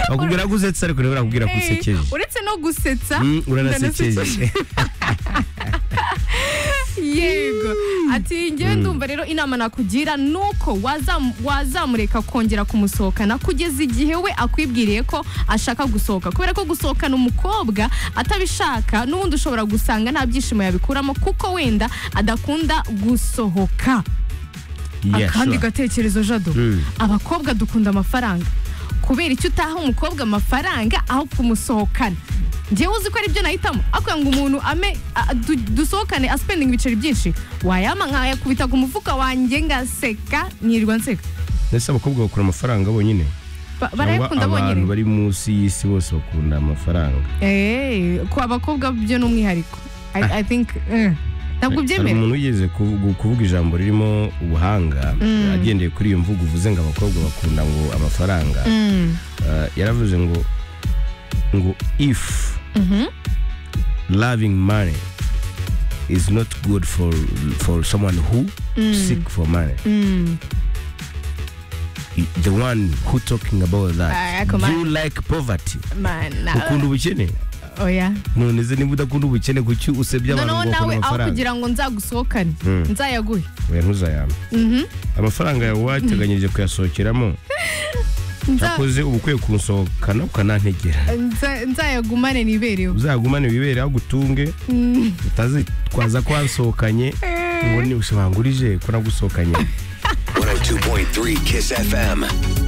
bakubwira ko usetse ariko rero barakubwira ko usekeje uretse no gusetsa Mm, uranasekeje yego ati ngewe ndumva rero inama nakugira nuko wazam- wazamureka kongera kumusohokana kugeza igihe we akwibwiriye ko ashaka gusohoka kubera ko gusohokana umukobwa atabishaka n'ubundi ushobora gusanga nta byishimo yabikuramo kuko wenda adakunda gusohoka Yeah, akandi sure. gatekerezo jado Mm. abakobwa dukunda amafaranga kubera icyo utaha umukobwa amafaranga aho kumusohokana njyewe uzi ko ari byo nahitamo akwiye ngo umuntu ame a- du- dusohokane aspendinga ibiceri byinshi wayama nkayakubita ku mufuka wanjye ngaseka nirirwa nseka Mbese abakobwa bakura amafaranga bonyine Ba- cyangwa barayakunda abantu bonyine bari munsi y'isi bose bakunda amafaranga Eh, ku abakobwa byo ni umwihariko I- I think, eh, ntabwo Hari ubyemera umuntu wigeze kuvuga- kuvuga ijambo ririmo ubuhanga agendeye kuri iyo mvugo uvuze ngo abakobwa bakunda ngo amafaranga Mm, Uh, yaravuze ngo ngo if loving money is not good for for someone who seek for money mm. the one who talking about Ah, that come on. you like poverty mana ukunda ubukene oya none se niba udakunda ubukene kuki usebya abantu noneho ngo bakunda nawe aho amafaranga kugira ngo nzagusohokane Mm. nzayaguhe oya ntuzayambe Mhm. amafaranga yawe wateganyirije kuyasohokeramo Nza- cyakoze uba ukwiye kunsohokana ukanantegera Nza- nzayagumane nibereho uzagumane wibere aho gutunge utazitwaza ko wasohokanye ngo ni ushobora ngurije ko nagusohokanye 102.3 Kiss FM.